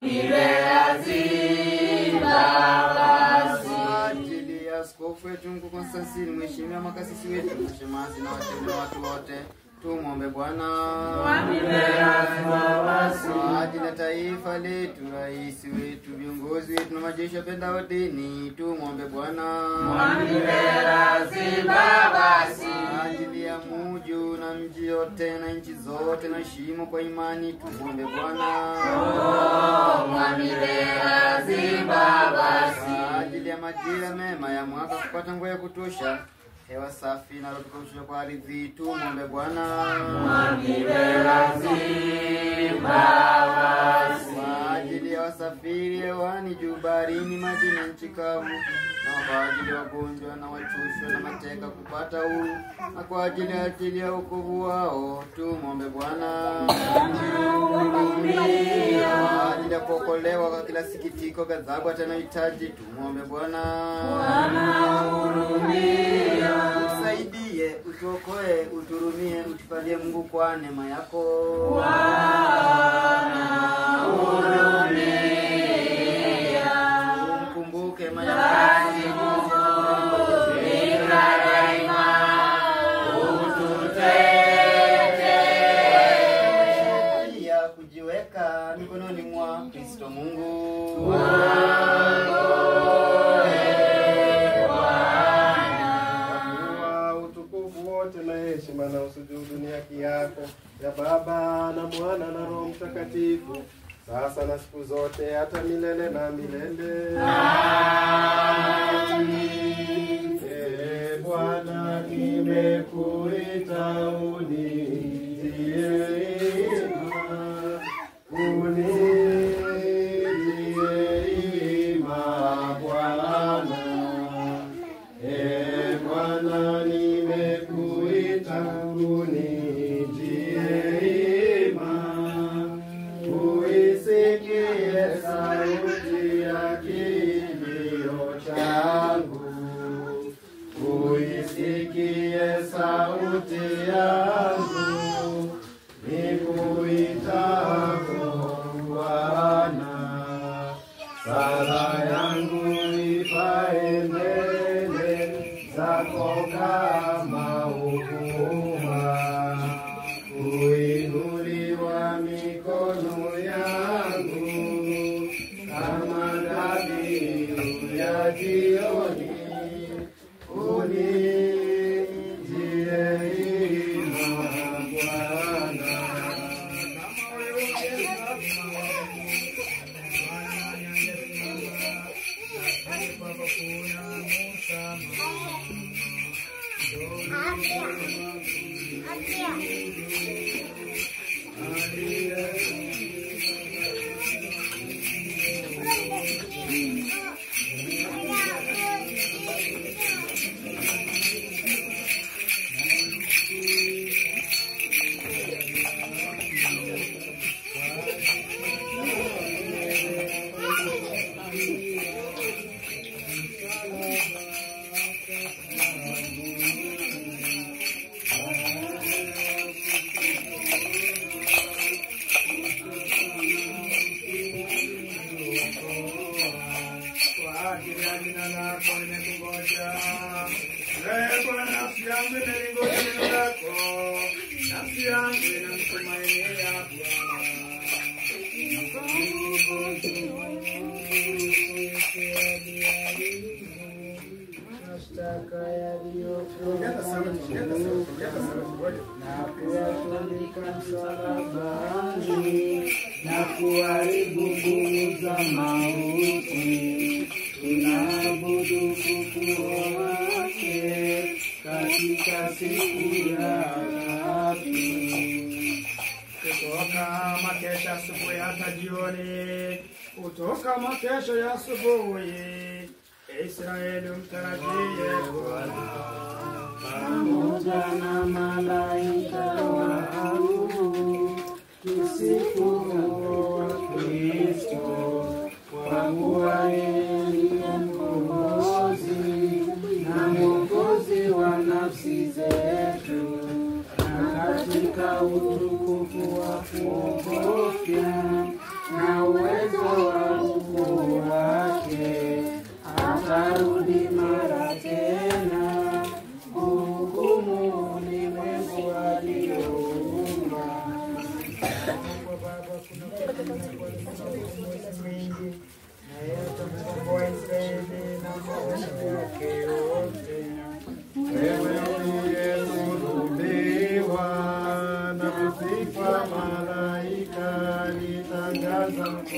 Kwa ajili ya askofu wetu mkuu Konstantini, mheshimiwa makasisi wetu, mashemasi na wateule na watu wote, tumwombe Bwana. Kwa ajili ya taifa letu, rais wetu, viongozi wetu na majeshi yapendao dini, tumwombe Bwana. Kwa ajili ya muju na mji yote na nchi zote na shimo kwa imani, tumwombe Bwana. Kwa ajili ya majira mema ya mwaka kupata nguo ya kutosha, hewa safi na rotuba kwa ardhi, tumwombe Bwana. Kwa ajili ya wasafiri hewani, juu baharini, maji na nchi kavu, na kwa ajili ya wagonjwa na wachoshwa na mateka kupata huru, na kwa ajili ya ajili ya wokovu wao, tumwombe Bwana. Kwa ajili ya kuokolewa kwa kila sikitiko, ghadhabu hata na hitaji, tumwombe Bwana. Utusaidie, utuokoe, uturumie, utupalie Mungu kwa neema yako. Umkumbuke mayaji pia kujiweka mikononi mwa Kristo Mungu. Kwa utukufu wote na heshima na usujudu ni haki yako ya Baba na Mwana na Roho Mtakatifu, sasa na siku zote hata milele na milele. Ee Bwana, nimekuita unitie ima, unitie ima Bwana. Ee Bwana, nimekuita unijie ima, uisikie sauti ya kilio changu, uisikie sauti yangu nikuitako Bwana. Sala yangu ipae mbele zako kama hukuma, kuinuliwa mikono yangu kama dhabihu ya jioni, unijie ima Bwana. Kwa ajili ya jina lako nimekungoja. Ee Bwana, nafsi yangu imelingoja neno lako. Nafsi yangu inamtumainia Bwana. mashtaka yaliyokuwa na kuyatundika msalabani na kuharibu nguvu za mauti. Tunaabudu ukuu wake katika siku ya tatu. Kutoka makesha asubuhi hata jioni, kutoka makesho ya asubuhi, Israeli mtarajie Bwana. pamoja na malaika wakuu tusifu roho wa Kristo, kwa kuwa yeye ndiye mkombozi na mwokozi wa nafsi zetu, na katika utukufu wa kuogofya na uwezo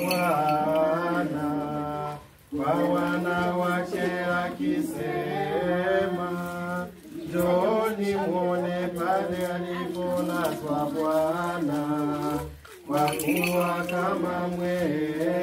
Bwana kwa wanawake akisema, njoni mwone pale aliponaswa Bwana, kwa kuwa kama mwe